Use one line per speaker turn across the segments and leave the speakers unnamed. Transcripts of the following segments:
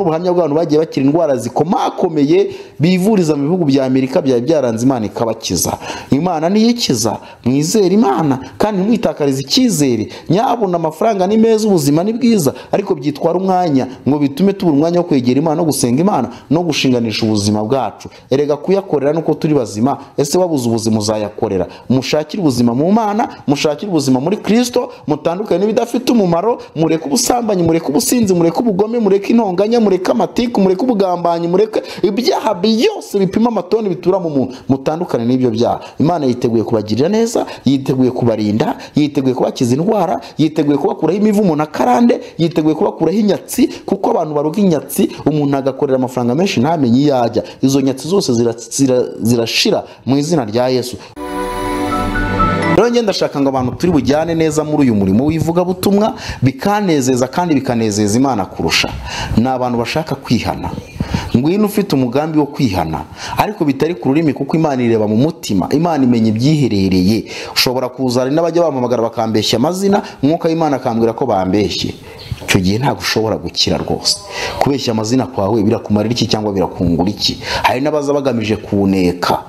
ubuhamya bw'abantu bagiye bakira indwara zikomakomeye bivuriza mu bihugu bya amerika byari byaranze imana ikabakiza imana niyo ikiza mwizere imana kandi ntimwitakarize icyizere nyabuna amafaranga ni meza ubuzima ni bwiza ariko byitwara umwanya ngo bitume tubura umwanya wo kwegera imana no gusenga imana no gushinganisha ubuzima bwacu erega kuyakorera nuko turi bazima ese wabuze ubuzima uzayakorera mushakire ubuzima mu mana mushakire ubuzima muri kirisito mutandukanye n'ibidafite umumaro mureke ubusambanyi mureke ubusinzi mureke ubugome mureke intonganya mureke amatiku mureke ubugambanyi mureke ibyaha byose bipima amatoni bitura mu muntu mutandukane n'ibyo byaha imana yiteguye kubagirira neza yiteguye kubarinda yiteguye kubakiza indwara yiteguye kubakuraho imivumo na karande yiteguye kubakuraho inyatsi kuko abantu baruga inyatsi umuntu agakorera amafaranga menshi ntamenye iyo ajya izo nyatsi zose zira- zira- zirashira mu izina rya yesu rero ngenda ndashaka ngo abantu turi bujyane neza muri uyu murimo w'ivugabutumwa bikanezeza kandi bikanezeza imana kurusha ni abantu bashaka kwihana ngwino ufite umugambi wo kwihana ariko bitari ku rurimi kuko imana ireba mu mutima imana imenya ibyiherereye ushobora kuza hari n'abajya bampamagara bakambeshya amazina mwuka w'imana akambwira ko bambeshye icyo gihe ntabwo ushobora gukira rwose kubeshya amazina kwawe birakumarira iki cyangwa birakungura iki hari n'abaza bagamije kuneka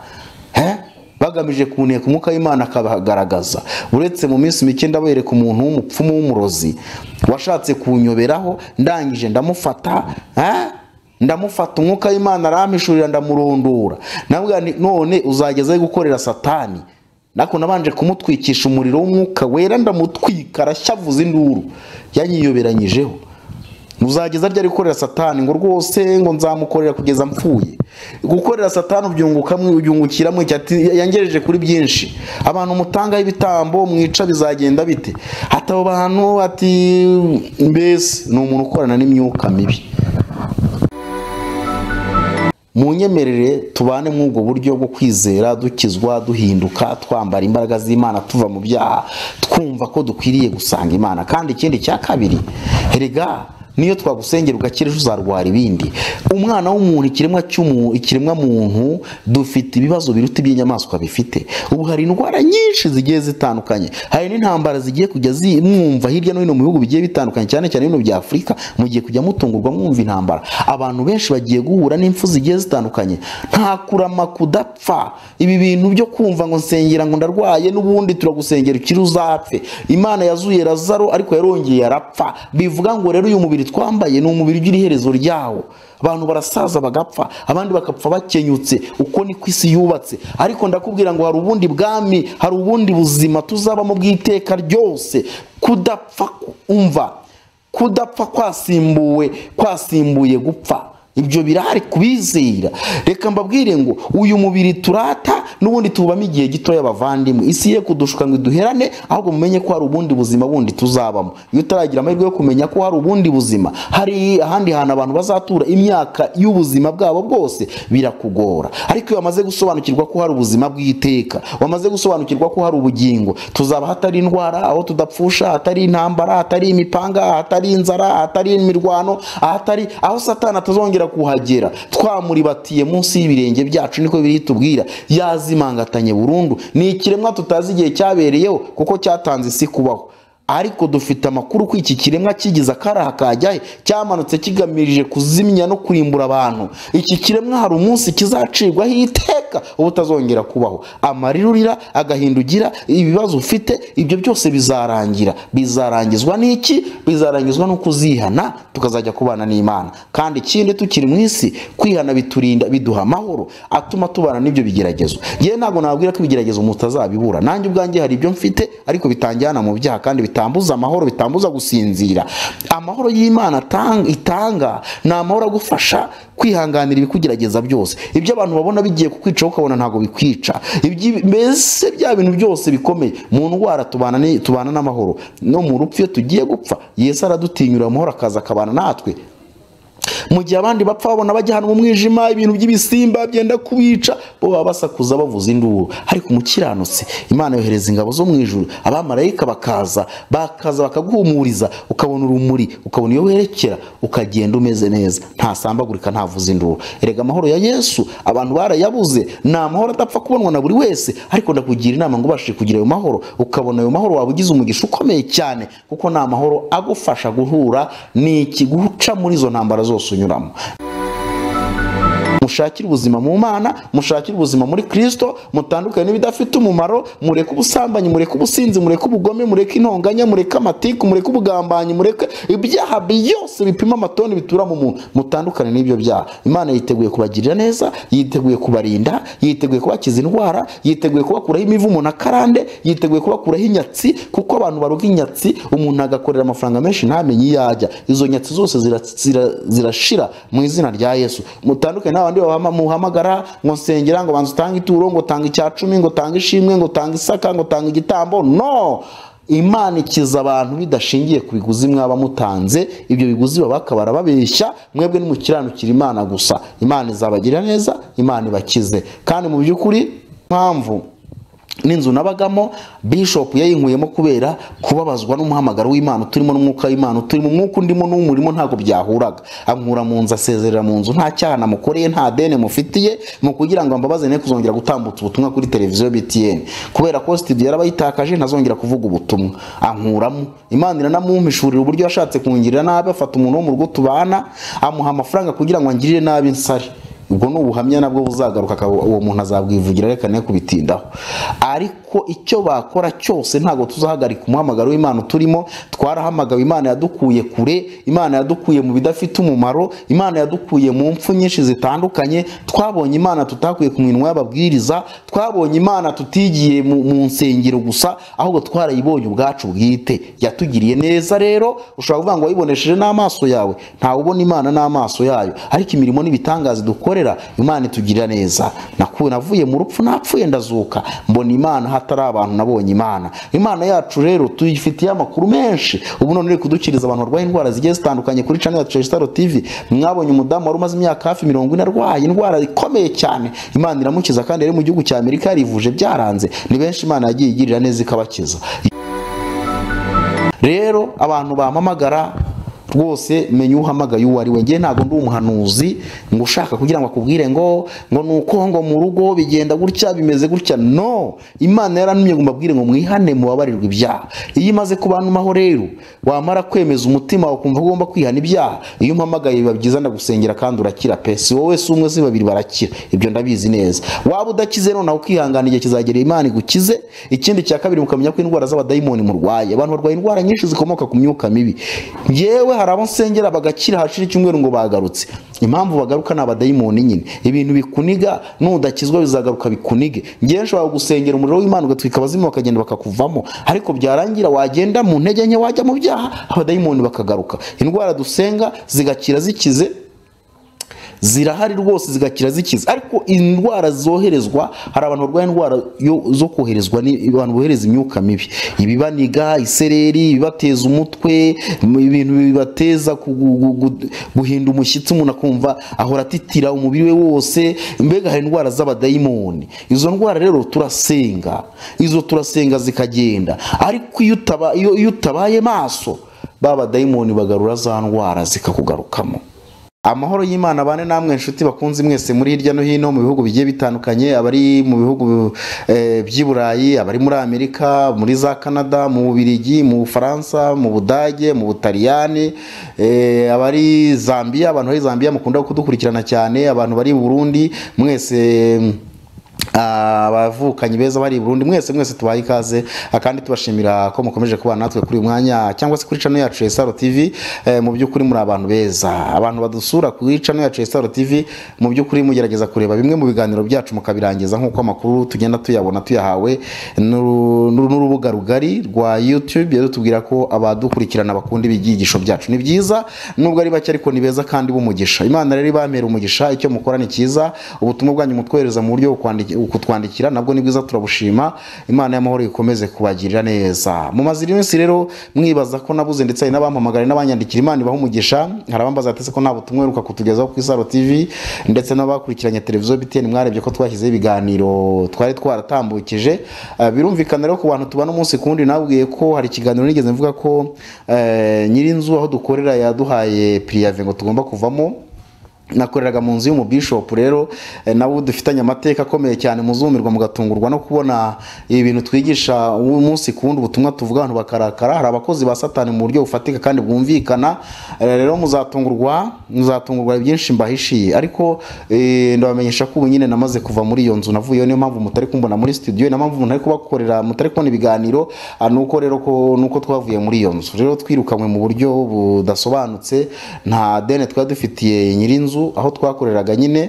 Eh? bagamije kuneka umwuka w'imana akabagaragaza uretse mu minsi mike ndabereka umuntu w'umupfumu w'umurozi washatse kunyoberaho ndangije ndamufata eh? ndamufata umwuka w'imana arampishurira ndamurondora nabwa nti, none uzageza aho gukorera satani nako nabanje kumutwikisha umuriro w'umwuka wera ndamutwika arashyavuza induru yanyiyoberanyijeho uzageza ryari gukorera satani ngo rwose ngo nzamukorera kugeza mpfuye gukorera satani ubyungukamo ubyungukiramo icyati yangejeje kuri byinshi abantu mutangaho ibitambo mwica bizagenda bite hataba abantu ati mbese ni umuntu ukorana n'imyuka mibi munyemerere tubane muri ubwo buryo bwo kwizera dukizwa duhinduka twambara imbaraga z'imana tuva mu byaha twumva ko dukwiriye gusanga imana kandi ikindi cya kabiri erega niyo twagusengera ugakira ejo uzarwara ibindi umwana w'umuntu ikiremwa cy'umuntu ikiremwa muntu dufite ibibazo biruta iby'inyamaswa bifite ubu hari indwara nyinshi zigiye zitandukanye hari n'intambara zigiye kujya zimwumva hirya no hino mu bihugu bigiye bitandukanye cyane cyane bino bya afurika mugiye kujya mutungurwa mwumva intambara abantu benshi bagiye guhura n'impfu zigiye zitandukanye nta kurama kudapfa ibi bintu byo kumva ngo nsengera ngo ndarwaye n'ubundi turagusengera ukiri uzapfe imana yazuye lazaro ariko yarongeye arapfa bivuga ngo rero uyu mubiri twambaye ni umubiri ugira iherezo ryawo abantu barasaza bagapfa abandi bakapfa bakenyutse uko ni ko isi yubatse ariko ndakubwira ngo hari ubundi bwami hari ubundi buzima tuzabamo bw'iteka ryose kudapfa umva kudapfa kwasimbuwe kwasimbuye gupfa ibyo birahari kubizera reka mbabwire ngo uyu mubiri turata n'ubundi tubamo igihe gitoya abavandimwe isi ye kudushuka ngo iduherane ahubwo mumenye ko hari ubundi buzima bundi tuzabamo iyo utaragira amahirwe yo kumenya ko hari ubundi buzima hari ahandi hantu abantu bazatura imyaka y'ubuzima bwabo bwose birakugora ariko iyo wamaze gusobanukirwa ko hari ubuzima bw'iteka wamaze gusobanukirwa ko hari ubugingo tuzaba hatari indwara aho tudapfusha hatari intambara hatari imipanga hatari inzara hatari imirwano ahatari aho satani atazongera kuhagera twamuribatiye munsi y'ibirenge byacu niko biri tubwira yazimangatanye burundu ni ikiremwa tutazi igihe cyabereyeho kuko cyatanze isi kubaho ariko dufite amakuru ko iki kiremwa kigize akaraha kajya he cyamanutse kigamije kuzimya no kurimbura abantu iki kiremwa hari umunsi kizacirwaho iteka ubutazongera kubaho amarira urira agahinda ugira ibibazo ufite ibyo byose bizarangira bizarangizwa n'iki bizarangizwa no kuzihana tukazajya kubana n'imana kandi ikindi tukiri mu isi kwihana biturinda biduha amahoro atuma tubana n'ibyo bigeragezo yewe ntabwo nabwira ko ibigeragezo mutazabibura nanjye ubwanjye hari ibyo mfite ariko bitanjyana mu byaha kandi bitambuza amahoro bitambuza gusinzira amahoro y'imana atanga- itanga ni amahoro agufasha kwihanganira ibikugerageza byose ibyo abantu babona bigiye kukwica wowe ukabona ntabwo bikwica Ibyi- mbese bya bintu byose bikomeye mu ndwara tubana ni- tubana n'amahoro no mu rupfu iyo tugiye gupfa yesu aradutinyura amahoro akaza akabana natwe mu gihe abandi bapfa babona bajya ahantu mu mwijima ibintu by'ibisimba byenda kubica bo baba basakuza bavuza induru ariko umukiranutse imana yohereza ingabo zo mu ijuru abamarayika bakaza bakaza bakaguhumuriza ukabona urumuri ukabona iyo werekera ukagenda umeze neza ntasambagurika ntavuza induru erega amahoro ya yesu abantu barayabuze ni amahoro adapfa kubonwa na buri wese ariko ndakugira inama ngo ubashe kugira ayo mahoro ukabona ayo mahoro waba ugize umugisha ukomeye cyane kuko ni amahoro agufasha guhura n'iki guca muri izo ntambara zose wose unyuramo mushakire ubuzima mu mana mushakire ubuzima muri kirisito mutandukanye n'ibidafite umumaro mureke ubusambanyi mureke ubusinzi mureke ubugome mureke intonganya mureke amatiku mureke ubugambanyi mureke ibyaha byose bipima amatoni bitura mu muntu mutandukane n'ibyo byaha imana yiteguye kubagirira neza yiteguye kubarinda yiteguye kubakiza indwara yiteguye kubakuraho imivumo na karande yiteguye kubakuraho inyatsi kuko abantu baruga inyatsi umuntu agakorera amafaranga menshi ntamenye iyo ajya izo nyatsi zose zira- zira- zirashira mu izina rya yesu mutandukane n'abandi babama- muhamagara ngo nsengera ngo banza utange ituro ngo tange icya cumi ngo tange ishimwe ngo tange isaka ngo tange igitambo no imana ikiza abantu bidashingiye ku biguzi mwaba mutanze ibyo biguzi baba bakabara babeshya mwebwe nimukiranukira imana gusa imana izabagirira neza imana ibakize kandi mu by'ukuri mpamvu n'inzu nabagamo bishop yayinkuyemo kubera kubabazwa n'umuhamagaro w'imana uturimo n'umwuka w'imana uturimo umwuka undimo n'umurimo ntabwo byahuraga ankura mu nzu asezerera mu nzu nta cyaha namukoreye nta deni mufitiye mu kugira ngo ambabaze ne kuzongera gutambutsa ubutumwa kuri televiziyo btn kubera ko studio yarabayitakaje ntazongera kuvuga ubutumwa ankuramo imana iranamumpishurira uburyo yashatse kungirira nabi afata umuntu wo mu rugo tubana amuha amafaranga kugira ngo angirire nabi nsare ubwo ni ubuhamya nabwo buzagaruka akaba- uwo muntu azabwivugira reka ne kubitindaho ariko icyo bakora cyose ntabwo tuzahagarika umuhamagaro w'imana turimo twarahamagawe imana yadukuye kure imana yadukuye mu bidafite umumaro imana yadukuye mu mpfu nyinshi zitandukanye twabonye imana tutakuye ku minwa y'ababwiriza twabonye imana tutigiye mu, mu nsengero gusa ahubwo twarayibonye ubwacu bwite yatugiriye neza rero ushobora kuvuga ngo wayibonesheje n'amaso yawe ntawe ubona imana n'amaso yayo ariko imirimo n'ibitangaza dukorera imana itugirira neza Naku- navuye mu rupfu napfuye ndazuka mbona imana hatari abantu nabonye imana imana yacu rero tuyifitiye amakuru menshi ubu none iri kudukiriza abantu barwaye indwara zigiye zitandukanye kuri channel yacu ya Star TV mwabonye umudamu wari umaze imyaka hafi mirongo ine arwaye indwara ikomeye cyane imana iramukiza kandi yari mu gihugu cya amerika yarivuje byaranze ni benshi imana yagiye igirira neza ikabakiza rero abantu bampamagara rwose menya uhamagaye uwo ari we ngewe ntabwo ndi umuhanuzi ngo ushaka kugira ngo akubwire ngo ngo ni uko ngo mu rugo bigenda gutya bimeze gutya no imana yarantumye ngo mbabwire ngo mwihane mubabarirwe ibyaha iyo imaze kubanumaho rero wamara kwemeza umutima wawe ukumva ko ugomba kwihana ibyaha iyo umpamagaye biba byiza ndagusengera kandi urakira pe si wowe si umwe si babiri barakira ibyo ndabizi neza waba udakize nonaho ukihangana igihe kizagera imana igukize ikindi cya kabiri mukamenya ko indwara z'abadayimoni murwaye abantu barwaye indwara nyinshi zikomoka ku myuka mibi yewe hari abo nsengera bagakira hashira icyumweru ngo bagarutse impamvu bagaruka ni abadayimoni nyine ibintu bikuniga nudakizwa bizagaruka bikunige ngewe nshobora gusengera umuriro w'imana ugatwika abazimu bakagenda bakakuvamo ariko byarangira wagenda mu ntege nke wajya mu byaha abadayimoni bakagaruka indwara dusenga zigakira zikize zirahari rwose zigakira zikiza ariko indwara zoherezwa hari abantu barwaye indwara yo- zo koherezwa ni- abantu bohereza imyuka mibi ibibaniga isereri ibibateza umutwe mu- ibintu bibateza ku- gu- gu- gu- guhinda umushyitsi umuntu akumva ahora atitira umubiri we wose mbega hari indwara z'abadayimoni izo ndwara rero turasenga izo turasenga zikagenda ariko iyo utaba- iyo- iyo utabaye maso ba badayimoni bagarura za ndwara zikakugarukamo amahoro y'imana bane namwe inshuti bakunze mwese muri hirya no hino mu bihugu bigiye bitandukanye abari mu bihugu eh, by'i burayi abari muri amerika muri za canada mu bubirigi mu bufaransa mu budage mu butaliyani eh, abari zambia abantu bari zambia mukunda kudukurikirana cyane abantu bari i burundi mwese Ah, abavukanyi beza bari i burundi mwese mwese tubaye ikaze ah, kandi tubashimira ko mukomeje kubana natwe kuri uyu mwanya cyangwa se kuri cano yacu ya saro tv eh, mu by'ukuri muri abantu beza abantu badusura kuri cano yacu ya saro tv mu by'ukuri mugerageza kureba bimwe mu biganiro byacu mukabirangiza nk'uko amakuru tugenda tuyabona tuyahawe n'uru- n'uru- n'urubuga rugari rwa youtube yadutubwira ko abadukurikirana bakunda ibyigisho byacu ni byiza nubwo ari bake ariko ni beza kandi b'umugisha imana rero ibamera umugisha icyo mukora ni cyiza ubutumwa bwanyu mutwohereza mu buryo bukwandiki- kutwandikira nabwo ni bwiza turabushima imana y'amahoro ikomeze kubagirira neza mu mazira iminsi rero mwibaza ko nabuze ndetse hari n'abampamagara n'abanyandikira imana ibaha umugisha hari abambaza batese ko nta butumwa uheruka kutugezaho kuri saro tv ndetse n'abakurikiranye televiziyo btn mwarebye ko twashyizeho ibiganiro twari twaratambukije Eh, birumvikana rero ku bantu tubana umunsi ku wundi nabwiye ko hari ikiganiro nigeze mvuga ko eh, nyirinzu aho dukorera yaduhaye pirive ngo tugomba kuvamo nakoreraga mu nzu y'umubishopu rero eh, nawe dufitanye amateka akomeye cyane muzumirwa mugatungurwa no kubona ibintu twigisha umunsi ku wundi ubutumwa tuvuga abantu bakarakara hari abakozi ba satani mu buryo bufatika kandi bwumvikana Eh, rero muzatungurwa muzatungurwa byinshi mbahishiye ariko eh, ndabamenyesha ko ubu nyine namaze kuva muri iyo nzu navuyeyo niyo mpamvu mutari kumbona muri studio niyo mpamvu ntari kubakorera mutari kubona ibiganiro ah, nuko rero ko nuko twavuye muri iyo nzu rero twirukanywe mu buryo budasobanutse nta deni twari dufitiye nyirinzu aho twakoreraga nyine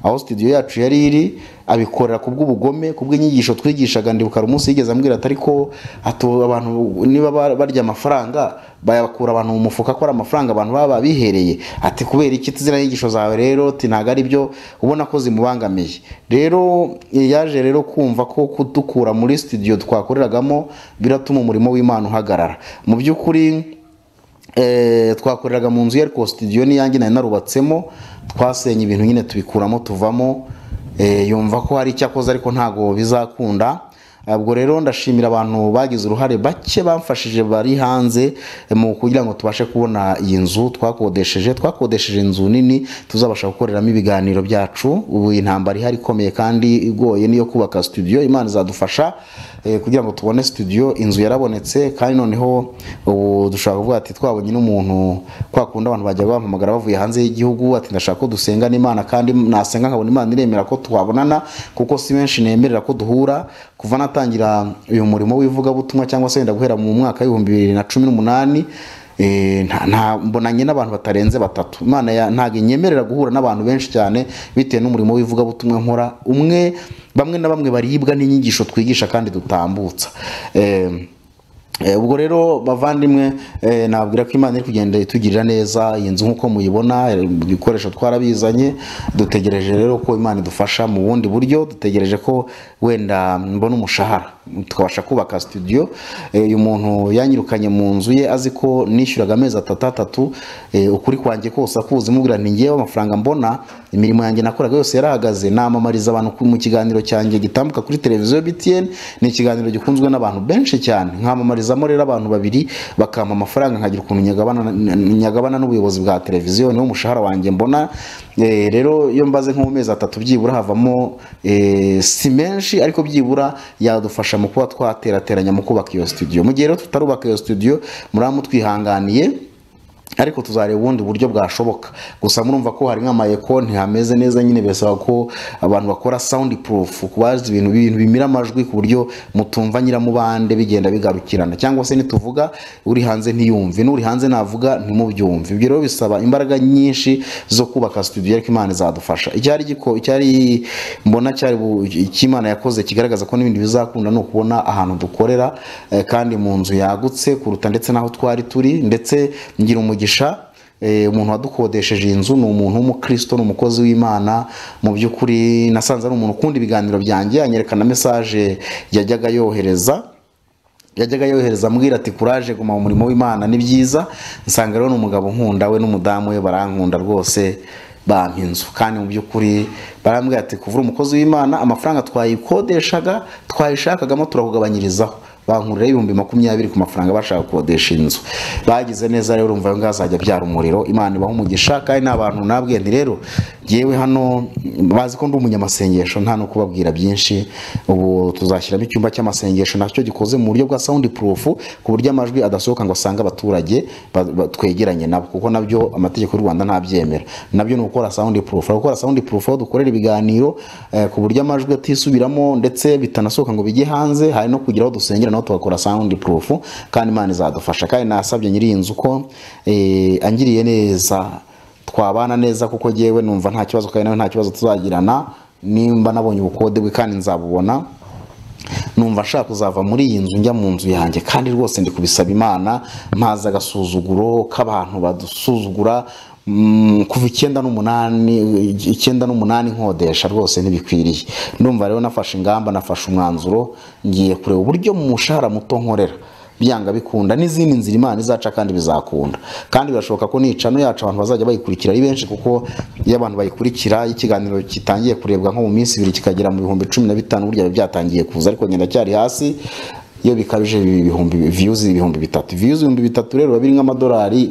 aho studio yacu yari iri abikorera ku bw'ubugome ku bw'inyigisho twigishaga ndibuka hari umunsi yigeze ambwira ati ariko hato abantu niba ba- barya amafaranga bayakura abantu mu mufuka ko ari amafaranga abantu baba babihereye ati kubera iki ziriya nyigisho zawe rero ati ntabwo ari byo ubona ko zimubangamiye rero yaje rero kumva ko kudukura muri studio twakoreragamo biratuma umurimo w'imana uhagarara mu by'ukuri Eh, twakoreraga mu nzu ye ariko studio n'iyange nari narubatsemo twasenye ibintu nyine tubikuramo tuvamo eh, yumva ko hari icyo akoze ariko ntabwo bizakunda ubwo rero ndashimira abantu bagize uruhare bake bamfashije bari hanze eh, mu kugira ngo tubashe kubona iyi nzu twakodesheje twakodesheje inzu nini tuzabasha gukoreramo ibiganiro byacu ubu intambara ihari ikomeye kandi igoye niyo kubaka studio imana izadufasha eh, kugira ngo tubone studio inzu yarabonetse kandi noneho ubu dushobora kuvuga ati twabonye n'umuntu kwa kundi abantu bajya bampamagara bavuye hanze y'igihugu ati ndashaka ko dusengana imana kandi nasenga nkabona imana iremera ko twabonana kuko si benshi nemerera ko duhura kuva natangira uyu murimo w'ivugabutumwa cyangwa se wenda guhera mu mwaka w'ibihumbi bibiri na cumi n'umunani Eh, nta- nta- mbonanye n'abantu batarenze batatu imana ya- ntabwo inyemerera guhura n'abantu benshi cyane bitewe n'umurimo w'ivugabutumwa nkora umwe bamwe na bamwe baribwa n'inyigisho twigisha kandi dutambutsa Eh, Eh, ubwo rero bavandimwe eh, nababwira ko imana iri kugenda itugirira neza iyi nzu nk'uko muyibona eh, ibikoresho twarabizanye dutegereje rero ko imana idufasha mu bundi buryo dutegereje ko wenda mbona umushahara tukabasha kubaka studio Eh, uyu muntu yanyirukanye mu nzu ye azi ko nishyuraga amezi atatu atatu eh, ukuri kwanjye kose akuzi mubwira nti ngewe amafaranga mbona imirimo yanjye nakoraga yose yarahagaze namamariza abantu ku- mu kiganiro cyanjye gitambuka kuri televiziyo btn ni ikiganiro gikunzwe n'abantu benshi cyane nkamarizamo rero abantu babiri bakampa amafaranga nkagira ukuntu nyagabana nyagabana n'ubuyobozi bwa televiziyo niwo mushahara wanjye mbona Eh, rero iyo mbaze nko mu mezi atatu byibura havamo eh, si menshi ariko byibura yadufasha mu kuba twaterateranya mu kubaka iyo studio mu gihe rero tutarubaka iyo studio muraba mutwihanganiye ariko tuzareba ubundi buryo bwashoboka gusa murumva ko hari nk'amayeko ntihameze neza nyine bisaba ko abantu bakora sound proof kubazi ibintu ibintu bimira amajwi ku buryo mutumva nyiramubande bigenda bigarukirana cyangwa se nituvuga uri hanze ntiyumve n'uri hanze navuga ntimubyumve ibyo rero bisaba imbaraga nyinshi zo kubaka studio ariko imana izadufasha icyari giko icyari mbona cyari bu- icyo imana yakoze kigaragaza ko n'ibindi bizakunda ni ukubona ahantu dukorera eh, kandi mu nzu yagutse kuruta ndetse n'aho twari turi ndetse ngira umugisha Eh, umuntu wadukodesheje iyi nzu ni umuntu w'umukristo ni umukozi w'imana mu by'ukuri nasanze ari umuntu ukunda ibiganiro byanjye anyerekana mesaje yajyaga yohereza yajyaga yohereza ambwira ati kuraje guma mu murimo w'imana ni byiza nsanga rero ni umugabo nkunda we n'umudamu we barankunda rwose bampa inzu kandi mu by'ukuri barambwira ati kuvura umukozi w'imana amafaranga twayikodeshaga twayishakagamo turakugabanyirizaho bankuriraho ibihumbi makumyabiri ku mafaranga bashaka gukodesha inzu bagize neza rero urumva ayo ngayo azajya abyara umuriro imana ibaha umugisha kandi ni abantu nabwiye nti rero ngewe hano bazi ko ndi umunyamasengesho nta no kubabwira byinshi ubu tuzashyiramo icyumba cy'amasengesho nacyo gikoze mu buryo bwa sound proof ku buryo amajwi adasohoka ngo asange abaturage ba- ba- twegeranye nabo kuko nabyo amategeko y'u Rwanda ntabyemera nabyo ni ukora sound proof Hari gukora sound proof aho dukorera ibiganiro eh, ku buryo amajwi atisubiramo ndetse bitanasohoka ngo bijye hanze hari no kugira aho dusengera naho tugakora sound proof kandi imana izadufasha kandi nasabye nyiri iyi nzu ko eh, angiriye neza twabana neza kuko ngewe numva nta kibazo kandi nawe nta kibazo tuzagirana nimba nabonye ubukode bwe kandi nzabubona numva nshaka kuzava muri iyi nzu njya mu nzu yanjye kandi rwose ndi kubisaba imana mpaze agasuzuguro k'abantu badusuzugura mm, kuva icyenda n'umunani icyenda n'umunani nkodesha rwose ntibikwiriye ndumva rero nafashe ingamba nafashe umwanzuro ngiye kureba uburyo mu mushahara muto nkorera byanga bikunda n'izindi nzira imana izaca kandi bizakunda kandi birashoboka ko n'icano yacu abantu bazajya bayikurikira ari benshi kuko iyo abantu bayikurikira iyo ikiganiro kitangiye kurebwa nko mu minsi ibiri kikagera mu bihumbi cumi na bitanu burya biba byatangiye kuza ariko nyine cyari hasi iyo bikabije biba ibihumbi viyuzi ibihumbi bitatu viyuzi ibihumbi bitatu rero biba biri nk'amadolari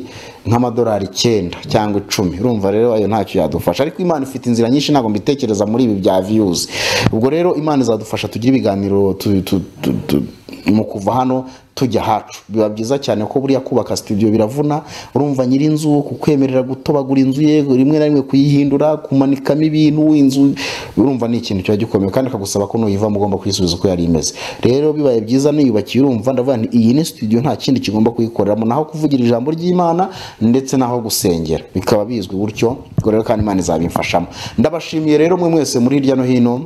nk'amadolari icyenda cyangwa icumi urumva rero ayo ntacyo yadufasha ariko imana ifite inzira nyinshi ntabwo mbitekereza muri ibi bya viyuzi ubwo rero imana izadufasha tugire ibiganiro tu- tu- tu- tu- mu kuva hano tujya ahacu biba byiza cyane ko buriya kubaka studio biravuna urumva nyir'inzu kukwemerera gutobagura inzu ye rimwe na rimwe kuyihindura kumanikamo ibintu inzu urumva ni ikintu kiba gikomeye kandi akagusaba ko nuyivamo ugomba kuyisubiza uko yari imeze rero bibaye byiza niyubakiye urumva ndavuga nti iyi ni studio nta kindi kigomba kuyikoreramo naho kuvugira ijambo ry'imana ndetse naho gusengera bikaba bizwi gutyo ubwo rero kandi imana izabimfashamo ndabashimiye rero mwe mwese muri hirya no hino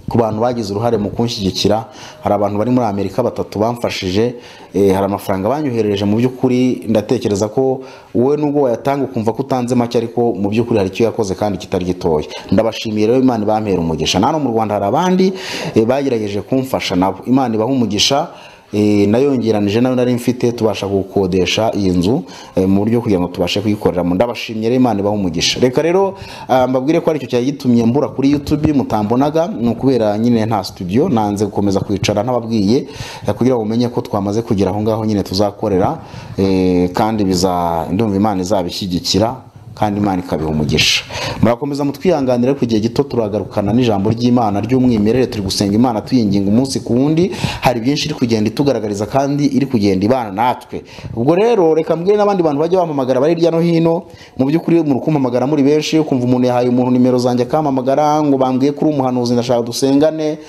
ku bantu bagize uruhare mu kunshyigikira hari abantu bari muri amerika batatu bamfashije eh, hari amafaranga banyoherereje mu by'ukuri ndatekereza ko wowe nubwo wayatanga ukumva ko utanze make ariko mu by'ukuri hari icyo yakoze kandi kitari gitoya ndabashimiye rero imana ibampera umugisha nano mu rwanda hari abandi eh, bagerageje kumfasha nabo imana ibaha umugisha Eh, nayongeranije nayo nari mfite tubasha gukodesha iyi nzu eh, mu buryo kugira ngo tubashe kuyikoreramo ndabashimye rero imana ibaha umugisha reka rero ah, mbabwire ko aricyo cyari gitumye mbura kuri youtube mutambonaga ni ukubera nyine nta studio nanze gukomeza kwicara ntababwiye eh, kugira ngo mumenye ko twamaze kugera aho ngaho nyine tuzakorera eh, kandi biza ndumva imana izabishyigikira kandi imana ikabiha umugisha murakomeza mutwihanganira ku gihe gito turagarukana n'ijambo ry'imana ry'umwimerere turi gusenga imana tuyinginga umunsi ku wundi hari byinshi iri kugenda itugaragariza kandi iri kugenda ibana natwe ubwo rero reka mbwire n'abandi bantu bajya bampamagara bari hirya no hino mu by'ukuri muri kumpamagara muri benshi ukumva umuntu yahaye umuntu nimero zanjye akampamagara ngo bambwiye kuri umuhanuzi ndashaka dusengane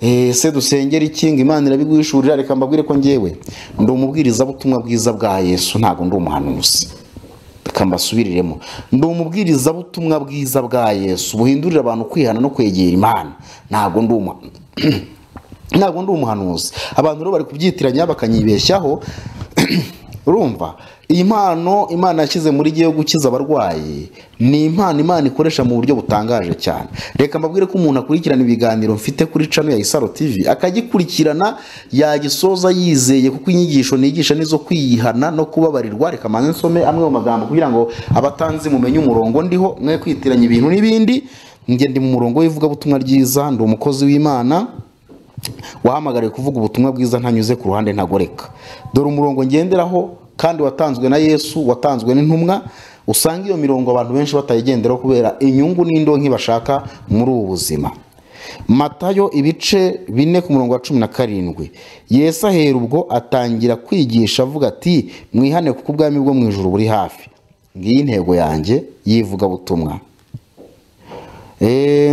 Eh, se dusengera iki ngo imana irabiguhishurira reka mbabwire ko njyewe ndi umubwirizabutumwa bwiza bwa yesu ntabwo ndi umuhanuzi reka mbasubiriremo ndi umubwirizabutumwa bwiza bwa yesu buhindurira abantu kwihana no kwegera imana ntabwo ndi umu ntabwo ndi umuhanuzi abantu rero bari kubyitiranya bakanyibeshyaho urumva iyi mpano imana yashyize muri jyewe yo gukiza abarwayi ni impano imana ikoresha mu buryo butangaje cyane reka mbabwire ko umuntu akurikirana ibiganiro mfite kuri cano ya isaro tv akagikurikirana yagisoza yizeye kuko inyigisho nigisha nizo kwiyihana no kubabarirwa reka mbanze nsome amwe mu magambo kugira ngo abatanzi mumenye umurongo ndiho mwe kwitiranya ibintu n'ibindi njye ndi mu murongo w'ivugabutumwa ryiza ndi umukozi w'imana wahamagariwe kuvuga ubutumwa bwiza ntanyuze ku ruhande ntagoreka dore umurongo ngenderaho kandi watanzwe na yesu watanzwe n'intumwa usanga iyo mirongo abantu benshi batayigenderaho kubera inyungu n'indonke bashaka muri ubu buzima matayo ibice bine ku murongo wa cumi na karindwi yesu ahera ubwo atangira kwigisha avuga ati mwihane kuko ubwami bwo mu ijuru buri hafi ngiyi intego yanjye y'ivugabutumwa Eh,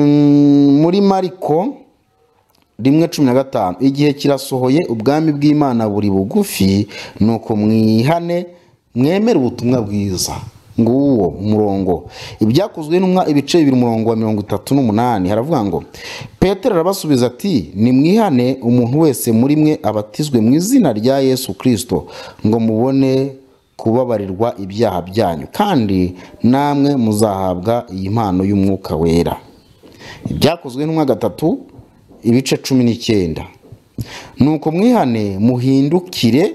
muri mariko rimwe cumi na gatanu igihe kirasohoye ubwami bw'imana buri bugufi ni uko mwihane mwemere ubutumwa bwiza nguwo umurongo ibyakozwe n'umwa ibice bibiri umurongo wa mirongo itatu n'umunani haravuga ngo petero arabasubiza ati nimwihane umuntu wese muri mwe abatizwe mu izina rya yesu kirisito ngo mubone kubabarirwa ibyaha byanyu kandi namwe muzahabwa iyi mpano y'umwuka wera ibyakozwe n'umwa gatatu ibice cumi n'icyenda nuko mwihane muhindukire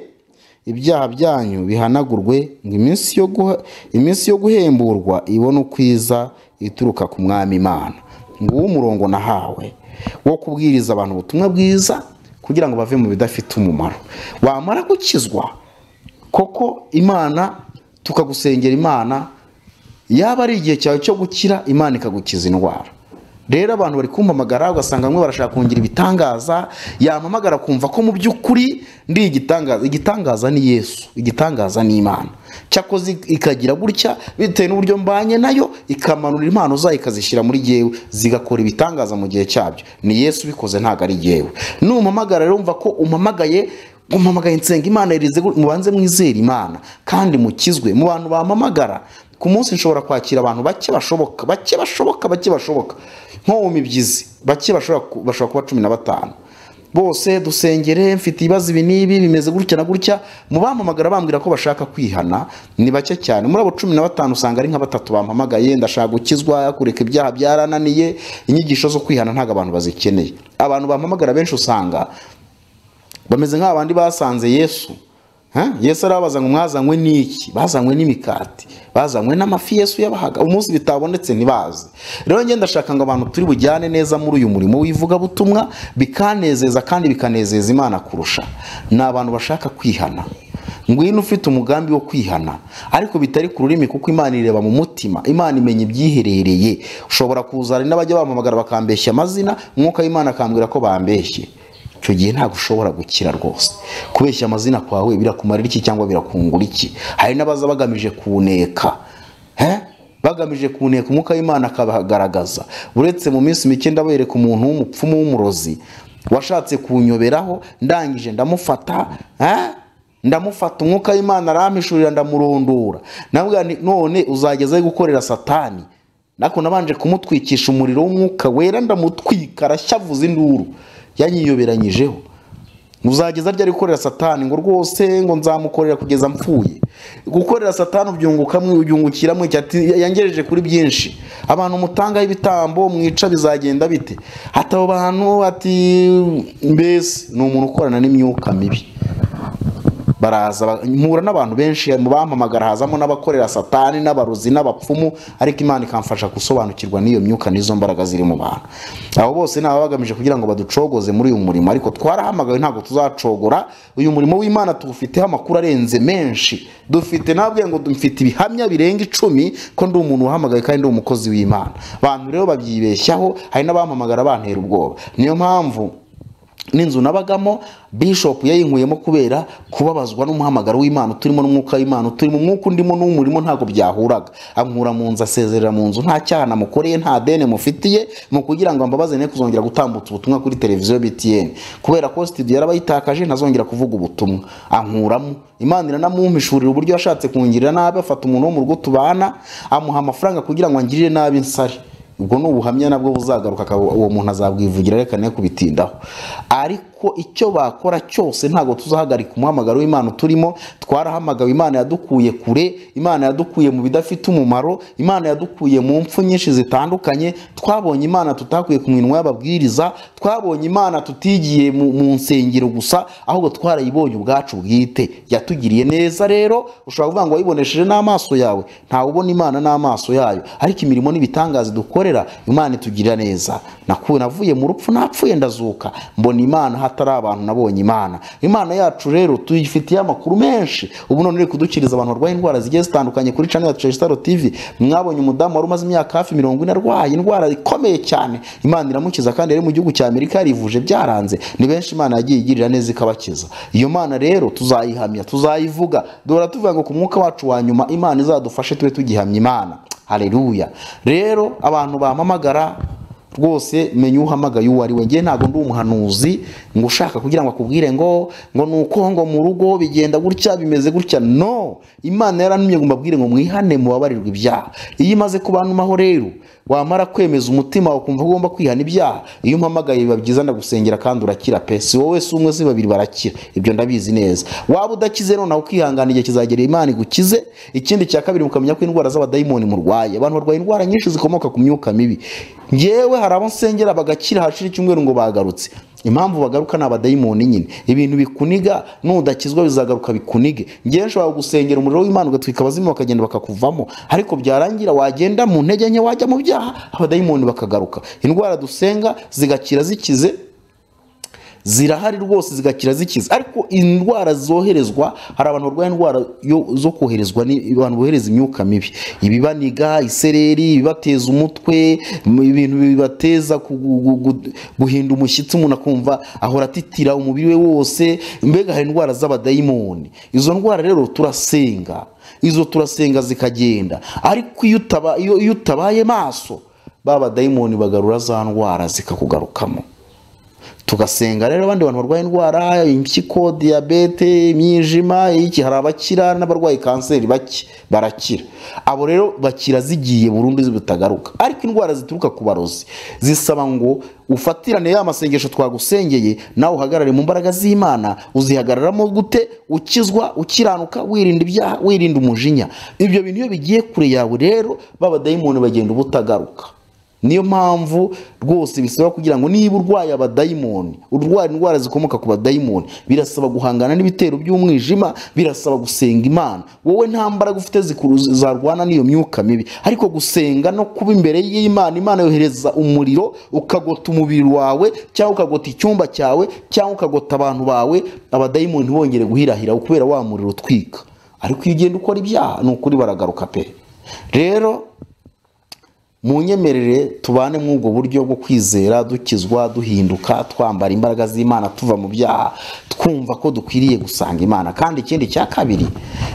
ibyaha byanyu bihanagurwe ngo iminsi yo guha- iminsi yo guhemburwa ibone ukwiza ituruka ku mwami imana nguwo umurongo nahawe wo kubwiriza abantu ubutumwa bwiza kugira ngo bave mu bidafite umumaro wamara gukizwa koko imana tukagusengera imana yaba ari igihe cyawe cyo gukira imana ikagukiza indwara rero abantu bari kumpamagara ugasanga bamwe barashaka kongera ibitangaza yampamagara kumva ko mu by'ukuri ndi igitangaza igitangaza ni yesu igitangaza ni imana cyakoze ikagira gutya bitewe n'uburyo mbanye nayo ikamanura impano zayo ikazishyira muri jyewe zigakora ibitangaza mu gihe cyabyo ni yesu ubikoze ntabwo ari jyewe numpamagara rero wumva ko umpamagaye umamagaye nsenga imana irize gu- mubanze mwizere imana kandi mukizwe mu bantu bampamagara ku munsi nshobora kwakira abantu bake bashoboka bake bashoboka bake bashoboka nko mu mibyizi bake bashobora ku- bashobora kuba cumi na batanu bose dusengere mfite ibibazo ibi n'ibi bimeze gutya na gutya mu bampamagara bambwira ko bashaka kwihana ni bake cyane muri abo cumi na batanu usanga ari nka batatu bampamagaye ndashaka gukizwa kureka ibyaha byarananiye inyigisho zo kwihana ntabwo abantu bazikeneye abantu bampamagara benshi usanga bameze nk'abandi basanze yesu Ha? yesu arabaza ngo mwazanywe n'iki bazanywe n'imikati bazanywe n'amafi yesu yabahaga umunsi bitabonetse ntibaze rero ngenda ndashaka ngo abantu turi bujyane neza muri uyu murimo w'ivugabutumwa bikanezeza kandi bikanezeza imana kurusha ni abantu bashaka kwihana ngwino ufite umugambi wo kwihana ariko bitari ku rurimi kuko imana ireba mu mutima imana imenya ibyiherereye ushobora kuza hari n'abajya bampamagara bakambeshya amazina umwuka w'imana akambwira ko bambeshye icyo gihe ntabwo ushobora gukira rwose kubeshya amazina kwawe birakumarira iki cyangwa birakungura iki hari n'abaza bagamije kuneka bagamije kuneka umwuka w'imana akabagaragaza uretse mu minsi mike ndabereka umuntu w'umupfumu w'umurozi washatse kunyoberaho ndangije ndamufata ndamufata umwuka w'imana arampishurira ndamurondora none uzageza aho gukorera satani nako nabanje kumutwikisha umuriro w'umwuka wera ndamutwika arashyavuza induru yanyiyoberanyijeho uzageza ryari gukorera satani ngo rwose ngo nzamukorera kugeza mpfuye gukorera satani ubyungukamo ubyungukiramo yangejeje kuri byinshi abantu mutangaho ibitambo mwica bizagenda bite hataba abantu ati mbese ni umuntu ukorana n'imyuka mibi baraza mpura n'abantu benshi mu bampamagara hazamo n'abakorera satani n'abarozi n'abapfumu ariko imana ikamfasha gusobanukirwa n'iyo myuka n'izo mbaraga ziri mu bantu abo bose ni ababa bagamije kugira ngo baducogoze muri uyu murimo ariko twarahamagawe ntabwo tuzacogora uyu murimo w'imana tuwufiteho amakuru arenze menshi dufite nabwe ngo dufite ibihamya birenga icumi ko ndi umuntu uhamagaye kandi ndi umukozi w'imana abantu rero babyibeshyaho hari n'abampamagara bantera ubwoba niyo mpamvu n'inzu nabagamo bishop yayinkuyemo kubera kubabazwa n'umuhamagaro w'imana turimo n'umwuka w'imana turimo umwuka undimo n'umurimo ntabwo byahuraga ankura mu nzu asezerera mu nzu nta cyaha namukoreye nta deni mufitiye mu kugira ngo ambabaze ne kuzongera gutambutsa ubutumwa kuri televiziyo btn kubera ko studio yarabayitakaje ntazongera kuvuga ubutumwa ankuramo imana iranamumpishurira uburyo yashatse kungirira nabi afata umuntu wo mu rugo tubana amuha amafaranga kugira ngo angirire nabi nsare ubwo ni ubuhamya nabwo buzagaruka uwo muntu azabwivugira reka ne kubitindaho ariko icyo bakora cyose ntabwo tuzahagarika umuhamagaro w'imana turimo twarahamagawe imana yadukuye kure imana yadukuye mu bidafite umumaro imana yadukuye mu mpfu nyinshi zitandukanye twabonye imana tutakuye ku minwa y'ababwiriza twabonye imana tutigiye mu nsengero gusa ahubwo twarayibonye ubwacu bwite yatugiriye neza rero ushobora kuvuga ngo wayibonesheje n'amaso yawe ntawe ubona imana n'amaso yayo ariko imirimo n'ibitangaza dukore imana itugirira neza navuye mu rupfu napfuye ndazuka mbona imana hatari abantu nabonye imana imana yacu rero tuyifitiye amakuru menshi ubu none uri kudukiriza abantu barwaye indwara zigiye zitandukanye kuri cani ya tresitaro tivi mwabonye umudamu wari umaze imyaka hafi mirongo ine arwaye indwara ikomeye cyane imana iramukiza kandi yari mu gihugu cya amerika yarivuje byaranze ni benshi imana yagiye igirira neza ikabakiza iyo mana rero tuzayihamya tuzayivuga duhora tuvuga ngo ku mwuka wacu wa nyuma imana izadufashe tube tugihamya imana hareruya rero abantu bampamagara rwose menya uhamagaye uwo ari we ngewe ntabwo ndi umuhanuzi ngo ushaka kugira ngo akubwire ngo ngo ni uko ngo mu rugo bigenda gutya bimeze gutya no imana yarantumye ngo mbabwire ngo mwihane mubabarirwe ibyaha iyo imaze kubanumaho rero wamara kwemeza umutima wawe ukumva ugomba kwihana ibyaha iyo umpamagaye biba byiza ndagusengera kandi urakira pe si wowe si umwe si babiri barakira ibyo ndabizi neza waba udakize noneho ukihangana igihe kizagera imana igukize ikindi cya kabiri mukamenya ko indwara z'abadayimoni murwaye abantu barwaye indwara nyinshi zikomoka ku myuka mibi ngewe hari abo nsengera bagakira hashira icyumweru ngo bagarutse impamvu bagaruka ni abadayimoni nyine ibintu bikuniga nudakizwa bizagaruka bikunige ngewe nshobora gusengera umuriro w'imana ugatwika abazimu bakagenda bakakuvamo ariko byarangira wagenda mu ntege nke wajya mu byaha abadayimoni bakagaruka indwara dusenga zigakira zikize zirahari rwose zigakira zikiza ariko indwara zoherezwa hari abantu barwaye indwara zo koherezwa abantu bohereza imyuka mibi ibibaniga isereri ibibateza umutwe ibintu bibateza guhinda umushyitsi umuntu akumva ahora atitira umubiri we wose mbega hari indwara z'abadayimoni izo ndwara rero turasenga izo turasenga zikagenda ariko iyo utabaye maso ba badayimoni bagarura za ndwara zikakugarukamo tugasenga rero abandi bantu barwaye indwara impyiko diyabete imyijima iki hari abakira n'abarwaye kanseri bake barakira abo rero bakira zigiye burundu zitagaruka ariko indwara zituruka ku barozi zisaba ngo ufatirane ya masengesho twagusengeye nawe uhagarare mu mbaraga z'imana uzihagararamo gute ukizwa ukiranuka wirinda ibyaha wirinda umujinya ibyo bintu iyo bigiye kure yawe rero babadayimoni bagenda ubutagaruka niyo mpamvu rwose bisaba kugira ngo niba urwaye abadayimoni urwara indwara zikomoka ku badayimoni birasaba guhangana n'ibitero by'umwijima birasaba gusenga imana wowe nta mbaraga ufite zikuru- zarwana n'iyo myuka mibi ariko gusenga no kuba imbere y'imana imana yohereza umuriro ukagota umubiri wawe cyangwa ukagota icyumba cyawe cyangwa ukagota abantu bawe abadayimoni ntibongere guhirahira kubera wa muriro utwika ariko iyo ugenda ukora ibyaha ni ukuri baragaruka pe rero mu nyemerere tubane muri ubwo buryo bwo kwizera dukizwa duhinduka twambara imbaraga z'imana tuva mu byaha twumva ko dukwiriye gusanga imana kandi ikindi cya kabiri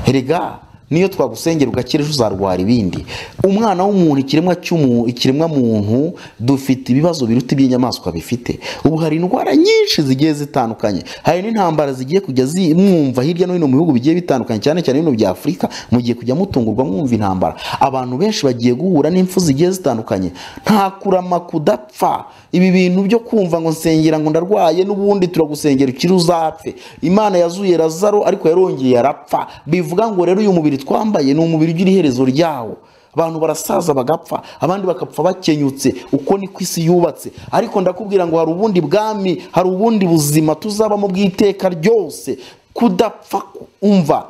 erega niyo twagusengera ugakira ejo uzarwara ibindi umwana w'umuntu ikiremwa cy'umuntu ikiremwa muntu dufite ibibazo biruta iby'inyamaswa bifite ubu hari indwara nyinshi zigiye zitandukanye hari n'intambara zigiye kujya zimwumva hirya no hino mu bihugu bigiye bitandukanye cyane cyane bino bya afurika mugiye kujya mutungurwa mwumva intambara abantu benshi bagiye guhura n'imfu zigiye zitandukanye nta kurama kudapfa ibi bintu byo kumva ngo nsengera ngo ndarwaye n'ubundi turagusengera ukiri uzapfe imana yazuye razaro ariko yarongeye arapfa bivuga ngo rero uyu mubiri twambaye ni umubiri ugira iherezo ryawo abantu barasaza bagapfa abandi bakapfa bakenyutse uko niko isi yubatse ariko ndakubwira ngo hari ubundi bwami hari ubundi buzima tuzabamo bw'iteka ryose kudapfa umva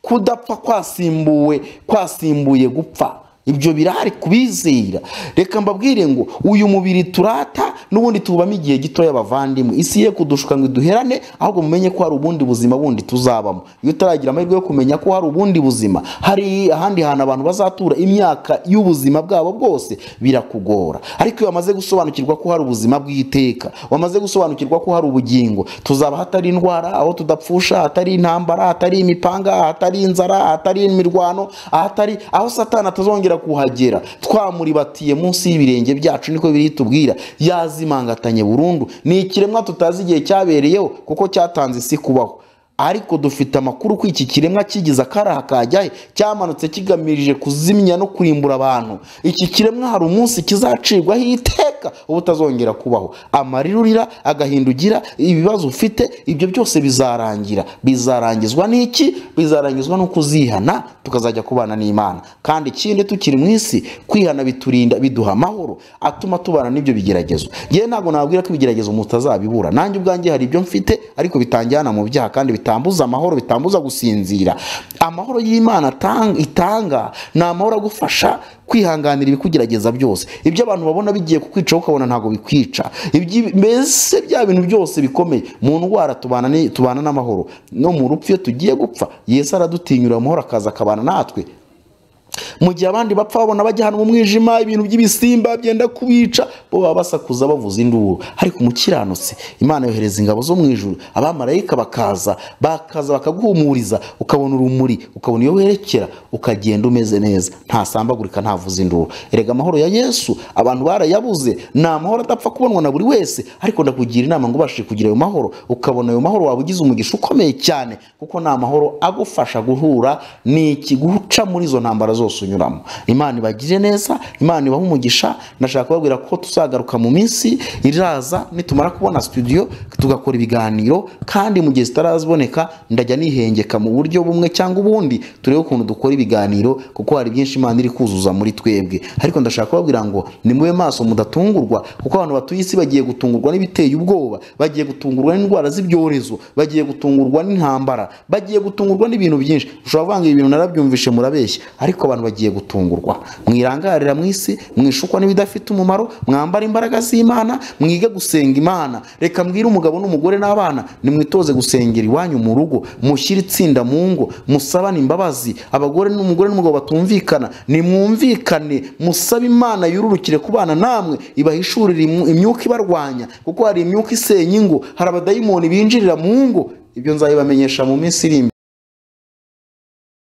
kudapfa kwasimbuwe kwasimbuye gupfa ibyo birahari kubizera reka mbabwire ngo uyu mubiri turata n'ubundi tubamo igihe gitoya abavandimwe isi ye kudushuka ngo iduherane ahubwo mumenye ko hari ubundi buzima bundi tuzabamo iyo utaragira amahirwe yo kumenya ko hari ubundi buzima hari ahandi hantu abantu bazatura imyaka y'ubuzima bwabo bwose birakugora ariko iyo wamaze gusobanukirwa ko hari ubuzima bw'iteka wamaze gusobanukirwa ko hari ubugingo tuzaba hatari indwara aho tudapfusha hatari intambara hatari imipanga hatari inzara hatari imirwano ahatari aho satani atazongera kuhagera twamuribatiye munsi y'ibirenge byacu niko biri tubwira yazimangatanye burundu ni ikiremwa tutazi igihe cyabereyeho kuko cyatanze isi kubaho ariko dufite amakuru ko iki kiremwa kigize akaraha kajya he cyamanutse kigamije kuzimya no kurimbura abantu iki kiremwa hari umunsi kizacirwaho iteka ubutazongera kubaho amarira urira agahinda ugira ibibazo ufite ibyo byose bizarangira bizarangizwa n'iki bizarangizwa no kuzihana tukazajya kubana n'imana kandi ikindi tukiri mu isi kwihana biturinda biduha amahoro atuma tubana n'ibyo bigeragezo yewe ntabwo nababwira ko ibigeragezo mutazabibura nanjye ubwanjye hari ibyo mfite ariko bitanjyana mu byaha kandi bitambuza amahoro bitambuza gusinzira amahoro y'imana atanga- itanga ni amahoro agufasha kwihanganira ibikugerageza byose ibyo abantu babona bigiye kukwica ukabona ntabwo bikwica Ibyi- mbese bya bintu byose bikomeye mu ndwara tubana ni- tubana n'amahoro no mu rupfu iyo tugiye gupfa yesu aradutinyura amahoro akaza akabana natwe mu gihe abandi bapfa babona bajya ahantu mu mwijima ibintu by'ibisimba byenda kubica bo baba basakuza bavuza induru ariko umukiranutse imana yohereza ingabo zo mu ijuru abamarayika bakaza bakaza bakaguhumuriza ukabona urumuri ukabona iyo werekera ukagenda umeze neza ntasambagurika ntavuza induru erega amahoro ya yesu abantu barayabuze ni amahoro adapfa kubonwa na buri wese ariko ndakugira inama ngo ubashe kugira ayo mahoro ukabona ayo mahoro waba ugize umugisha ukomeye cyane kuko ni amahoro agufasha guhura n'iki guca muri izo ntambara zose unyuramo imana ibagire neza imana ibahe umugisha ndashaka kubabwira ko tuzagaruka mu minsi iraza nitumara kubona studio tugakora ibiganiro kandi mu gihe zitaraziboneka ndajya nihengeka mu buryo bumwe cyangwa ubundi turebe ukuntu dukora ibiganiro kuko hari byinshi imana iri kuzuza muri twebwe ariko ndashaka kubabwira ngo nimube maso mudatungurwa kuko abantu batuye isi bagiye gutungurwa n'ibiteye ubwoba bagiye gutungurwa n'indwara z'ibyorezo bagiye gutungurwa n'intambara bagiye gutungurwa n'ibintu byinshi ushobora kuvuga ngo ibi bintu narabyumvishe murabeshya ariko abantu bagiye gutungurwa mwirangarira mu isi mwishukwa n'ibidafite umumaro mwambara imbaraga z'imana mwige gusenga imana reka mbwire umugabo n'umugore n'abana nimwitoze gusengera iwanyu mu rugo mushyire itsinda mu ngo musabane imbabazi abagore n'umugore n'umugabo batumvikana nimwumvikane musabe imana yururukire kubana namwe ibahishurire imu- imyuka ibarwanya kuko hari imyuka isenya ingo hari abadayimoni binjirira mu ngo ibyo nzabibamenyesha mu minsi iri imbere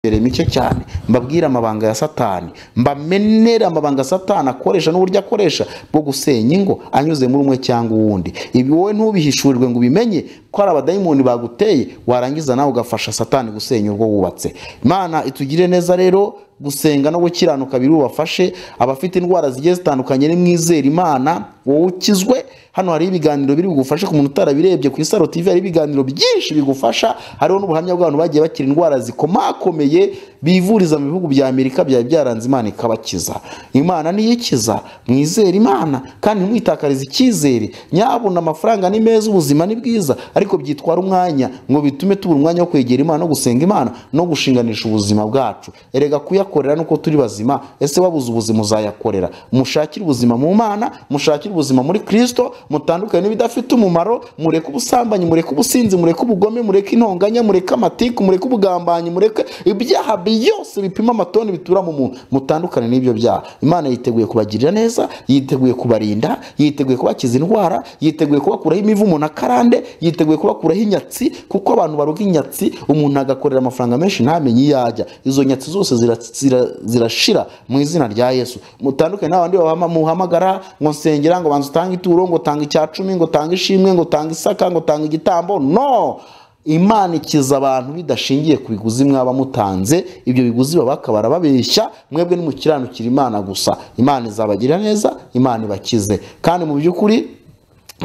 imbere mike cyane mbabwire amabanga ya satani mbamenere amabanga satani akoresha n'uburyo akoresha bwo gusenya ingo anyuze muri umwe cyangwa uwundi ibi wowe ntubihishurirwe ngo ubimenye ko hari abadayimoni baguteye warangiza nawe ugafasha satani gusenya urwo wubatse imana itugire neza rero gusenga no gukiranuka birubafashe abafite indwara zigiye zitandukanye nimwizere imana wowe ukizwe hano hari ibiganiro biri bugufashe ku muntu utarabirebye ku isaro tv hari ibiganiro byinshi bigufasha hariho n'ubuhamya bw'abantu bagiye bakira indwara zikomakomeye bivuriza mu bihugu bya amerika byari byaranze imana ikabakiza imana niyo ikiza mwizere imana kandi ntimwitakarize icyizere nyabona amafaranga ni meza ubuzima ni bwiza ariko byitwara umwanya ngo bitume tubura umwanya wo kwegera imana no gusenga imana no gushinganisha ubuzima bwacu erega kuyakorera nuko turi bazima ese wabuze ubuzima uzayakorera mushakire ubuzima mu mana mushakire ubuzima muri kirisito mutandukanye n'ibidafite umumaro mureke ubusambanyi mureke ubusinzi mureke ubugome mureke intonganya mureke amatiku mureke ubugambanyi mureke ibyaha byose bipima amatoni bitura mu muntu mutandukane n'ibyo byaha imana yiteguye kubagirira neza yiteguye kubarinda yiteguye kubakiza indwara yiteguye kubakuraho imivumo na karande yiteguye kubakuraho inyatsi kuko abantu baruga inyatsi umuntu agakorera amafaranga menshi ntamenye iyo ajya izo nyatsi zose zira- zira- zirashira mu izina rya yesu mutandukane n'abandi babama- muhamagara ngo nsengera ngo banza utange ituro ngo utange icya cumi ngo utange ishimwe ngo utange isaka ngo utange igitambo no imana ikiza abantu bidashingiye ku biguzi mwaba mutanze ibyo biguzi baba bakaba barababeshya mwebwe nimukiranukira imana gusa imana izabagira neza imana ibakize kandi mu by'ukuri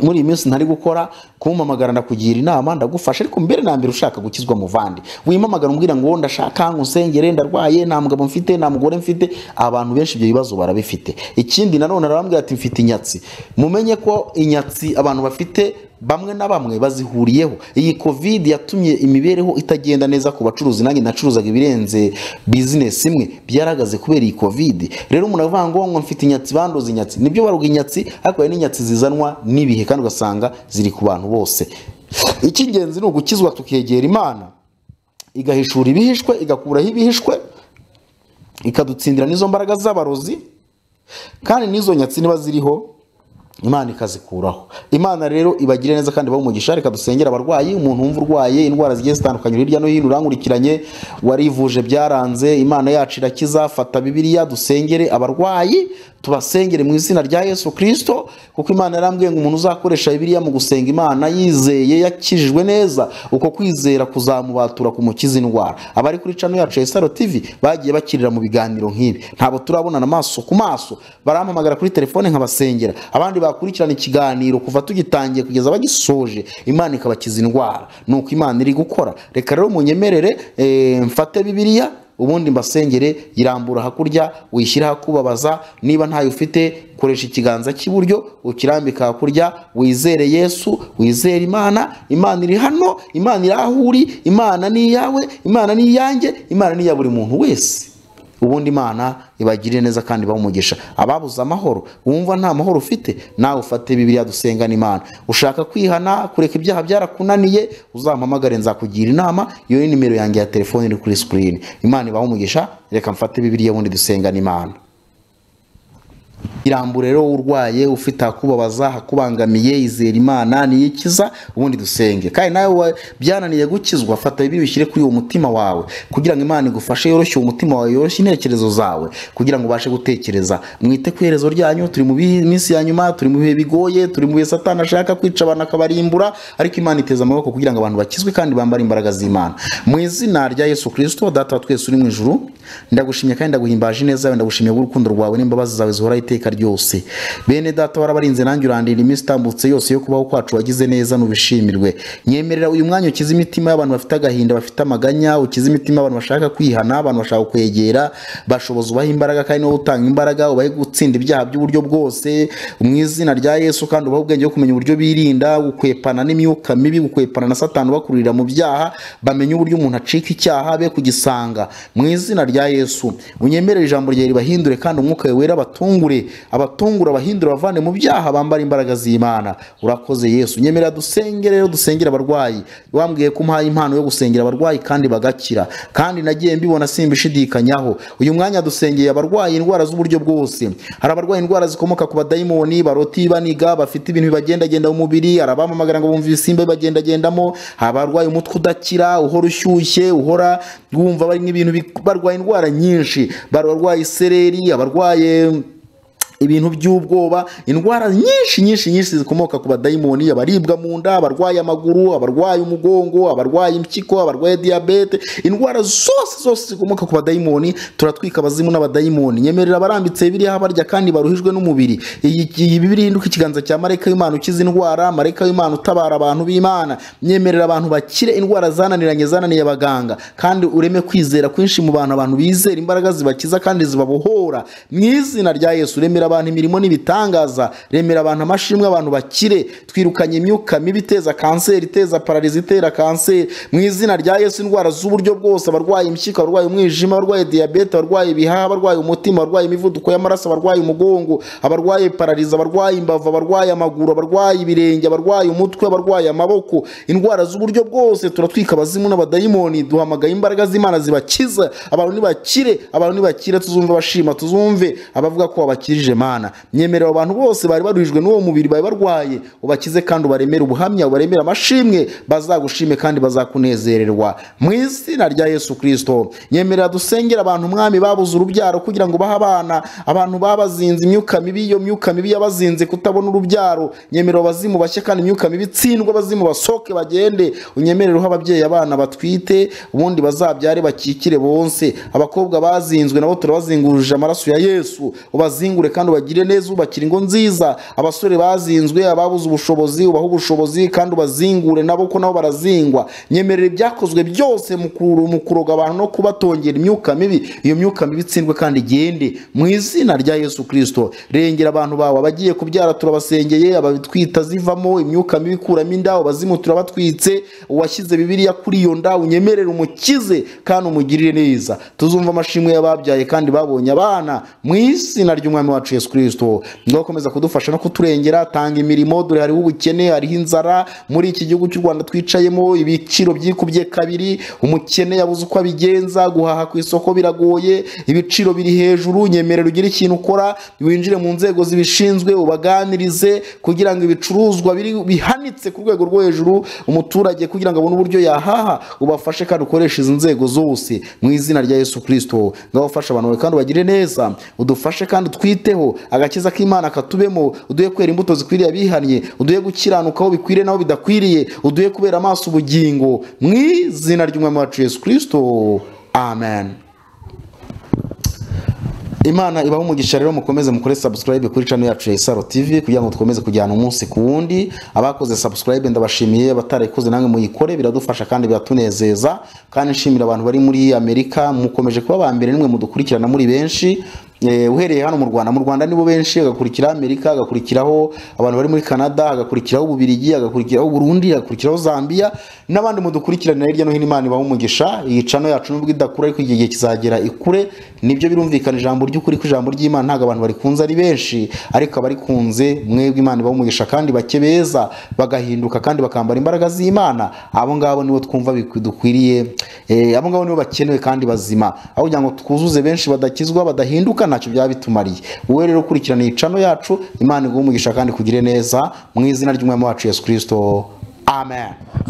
muri iyi minsi ntari gukora kumpamagara ndakugira inama ndagufasha ariko mbere na mbere ushaka gukizwa muvandi wimamagara umbwira ngo ndashaka ngo nsengere ndarwaye nta mugabo mfite nta mugore mfite abantu benshi ibyo bibazo barabifite ikindi nanone arabambwira ati mfite inyatsi mumenye ko inyatsi abantu bafite bamwe na bamwe bazihuriyeho iyi covid yatumye imibereho itagenda neza ku bacuruzi nanjye nacuruzaga ibirenze bizinesi imwe byaragaze kubera iyi covid rero umuntu avuga ngo ngo mfite inyatsi bandoze inyatsi nibyo baruga inyatsi ariko hari n'inyatsi zizanwa n'ibihe kandi ugasanga ziri ku bantu bose icy'ingenzi ni ugukizwa tukegera imana igahishura ibihishwe igakuraho ibihishwe ikadutsindira n'izo mbaraga z'abarozi kandi n'izo nyatsi niba ziriho imana ikazikuraho imana rero ibagire neza kandi ibahe umugisha reka dusengere abarwayi umuntu wumva urwaye indwara zigiye zitandukanye uri hirya no hino urankurikiranye warivuje byaranze imana yacu irakiza fata bibiliya dusengere abarwayi tubasengere mu izina rya yesu kirisito kuko imana yarambwiye ngo umuntu uzakoresha bibiliya mu gusenga imana yizeye yakijijwe neza uko kwizera kuzamubatura ku mukiza indwara abari kuri cano yacu ya saro tv bagiye bakirira mu biganiro nk'ibi ntabwo turabonana amaso ku maso barampamagara kuri telefone nkabasengera abandi bakurikirana ikiganiro kuva tugitangiye kugeza bagisoje imana ikabakiza indwara ni uko imana iri gukora reka rero munyemerere eh, mfate bibiliya ubundi mbasengere irambura hakurya wishyira ahakubabaza niba ntayo ufite koresha ikiganza cy'iburyo ukirambika hakurya wizere yesu wizere imana imana iri hano imana iri aho uri imana ni iyawe imana ni iyanjye imana ni iya buri muntu wese ubundi imana ibagirire neza kandi ibahe umugisha ababuze amahoro wumva nta mahoro ufite nawe ufate bibiriya dusengana imana ushaka kwihana kureka ibyaha byarakunaniye uzampamagare nzakugira inama iyo ni nimero yanjye ya telefone iri kuri sikirini imana ibahe umugisha reka mfate bibiriya ubundi dusengane imana irambure rero urwaye ufite ahakubabaza hakubangamiye izera imana niyo ikiza ubundi dusenge kandi nawe wa- byananiye gukizwa fata bibiri bishyire kuri uwo mutima wawe kugira ngo imana igufashe yoroshye uwo mutima wawe yoroshye intekerezo zawe kugira ngo ubashe gutekereza mwite ku iherezo ryanyu turi mu bi- minsi ya nyuma turi mu bihe bigoye turi mu bihe satani ashaka kwica abantu akabarimbura ariko imana iteza amaboko kugira ngo abantu bakizwe kandi bambare imbaraga z'imana mu izina rya yesu kirisito data wa twese uri mu ijuru ndagushimye kandi ndaguhimbaje ineza yawe ndagushimye bw'urukundo rwawe n'imbabazi zawe zihoraho iteka ryose bene data warabarinze nanjye urandira iminsi itambutse yose yo kubaho kwacu wagize neza nubishimirwe nyemerera uyu mwanya ukize imitima y'abantu bafite agahinda bafite amaganya ukize imitima y'abantu bashaka kwihana abantu bashaka kwegera bashoboza ubaha imbaraga kandi niwe utanga imbaraga ubahe gutsinda ibyaha by'uburyo bwose mu izina rya yesu kandi ubahe ubwenge bwo kumenya uburyo birinda gukwepana n'imyuka mibi gukwepana na satani ubakururira mu byaha bamenye uburyo umuntu acika icyaha be kugisanga mu izina rya yesu unyemerere ijambo ryawe ribahindure kandi umwuka wawe wera abatungure abatungure abahindure abavane mu byaha bambara imbaraga z'imana urakoze yesu nyemerera dusenge rero dusengera abarwayi wambwiye ko umuhaye impano yo gusengera abarwayi kandi bagakira kandi nagiye mbibona simbishidikanyaho uyu mwanya dusengeye abarwaye indwara z'uburyo bwose hari abarwaye indwara zikomoka ku badayimoni baroti baniga bafite ibintu bibagendagenda mu mubiri hari abamamagara ngo bumve ibisimba bibagendagendamo hari abarwaye umutwe udakira uhora ushyushye uhora wumva bari nk'ibintu bi- barwaye indwara nyinshi barwaye isereri abarwaye ibintu by'ubwoba indwara nyinshi nyinshi nyinshi zikomoka ku badayimoni abaribwa mu nda abarwaye amaguru abarwaye umugongo abarwaye impyiko abarwaye diyabete indwara zose zose zikomoka ku badayimoni turatwika abazimu n'abadayimoni nyemerera abarambitse biriya barya kandi baruhijwe n'umubiri iyi iyi bibiri ihinduka ikiganza cya marayika w'imana ukiza indwara marayika w'imana utabara abantu b'imana nyemerera abantu bakire indwara zananiranye zananiye abaganga kandi ureme kwizera kwinshi mu bantu abantu bizera imbaraga zibakiza kandi zibabohora mu izina rya yesu remera abantu imirimo n'ibitangaza remera abantu amashimwe abantu bakire twirukanye imyuka mibi iteza kanseri iteza pararizi itera kanseri mu izina rya yesu indwara z'uburyo bwose abarwaye impyiko abarwaye umwijima abarwaye diyabete abarwaye ibihaha abarwaye umutima abarwaye imivuduko y'amaraso abarwaye umugongo abarwaye pararizi abarwaye imbavu abarwaye amaguru abarwaye ibirenge abarwaye umutwe abarwaye amaboko indwara z'uburyo bwose turatwika abazimu n'abadayimoni duhamagaye imbaraga z'imana zibakiza abantu nibakire abantu nibakire tuzumve abashima tuzumve abavuga ko wabakirije mana nyemerera abantu bose bari baruhijwe n'uwo mubiri bari barwaye ubakize kandi ubaremere ubuhamya ubaremere amashimwe bazagushime kandi bazakunezererwa mu izina rya yesu kirisito nyemerera dusengera abantu umwami babuze urubyaro kugira ngo bahe abana abantu babazinze imyuka mibi iyo myuka mibi yabazinze kutabona urubyaro nyemerera abazimu bashye kandi imyuka mibi itsindwe abazimu basohoke bagende unyemerereho ababyeyi abana batwite ubundi bazabyare bakikire bonse abakobwa bazinzwe nabo turabazingurije amaraso ya yesu ubazingure kandi ubagire neza ubakira ingo nziza abasore bazinzwe ababuze ubushobozi ubahe ubushobozi kandi ubazingure nabo ko nabo barazingwa nyemerera ibyakozwe byose mu kuru- mu kuroga abantu no kubatongera imyuka mibi iyo myuka mibi itsindwe kandi igende mu izina rya yesu kirisito rengera abantu bawe abagiye kubyara turabasengeye abatwita zivamo imyuka mibi ikuramo inda abazimu turabatwitse uwashyize bibiriya kuri iyo nda unyemerere umukize kandi umugirire neza tuzumva amashimwe y'ababyaye kandi babonye abana mu izina ry'umwami wacu yesu kirisito niba ukomeza kudufasha no kuturengera tanga imirimo dore hariho ubukene hariho inzara muri iki gihugu cy'u rwanda twicayemo ibiciro byikubye kabiri umukene yabuze uko abigenza guhaha ku isoko biragoye ibiciro biri hejuru nyemerera ugire ikintu ukora winjire mu nzego zibishinzwe ubaganirize kugira ngo ibicuruzwa biri- bihanitse ku rwego rwo hejuru umuturage kugira ngo abone uburyo yahaha ubafashe kandi ukoreshe izi nzego zose mu izina rya yesu kirisito ngaho ufasha abantu bawe kandi ubagire neza udufashe kandi twiteho agakiza k'imana katubemo uduhe kwera imbuto zikwiriye abihannye uduhe gukiranuka aho bikwiriye n'aho bidakwiriye uduhe kubera amaso ubugingo mu izina ry'umwami wacu yesu kirisito amen imana ibaho umugisha rero mukomeze mukore subscribe kuri channel yacu ya isaro tv kugira ngo dukomeze kujyana umunsi ku wundi abakoze subscribe ndabashimiye abatarayikoze namwe muyikore biradufasha kandi biratunezeza kandi nshimira abantu bari muri amerika mukomeje kuba aba mbere nimwe mudukurikirana muri benshi Eh, uhereye hano mu rwanda mu rwanda nibo benshi hagakurikiraho amerika hagakurikiraho abantu bari muri canada hagakurikiraho ububirigi hagakurikiraho burundi hagakurikiraho zambia n'abandi mudukurikirana hirya no hino imana ibaha umugisha iyi cano yacu nubwo idakura ariko igihe kizagera ikure nibyo birumvikana ijambo ry'ukuri ko ijambo ry'imana ntabwo abantu barikunze ari benshi ariko abarikunze mwebwe imana ibaha umugisha kandi bake beza bagahinduka kandi bakambara imbaraga z'imana abo ngabo nibo twumva bikwi- dukwiriye eh, abo ngabo nibo bakenewe kandi bazima aho kugira ngo twuzuze benshi badakizwa badahinduka ntacyo byaba bitumariye wowe rero ukurikirana iyi cano yacu imana iguha umugisha kandi kugire neza mu izina ry'umwami wacu yesu kirisito amen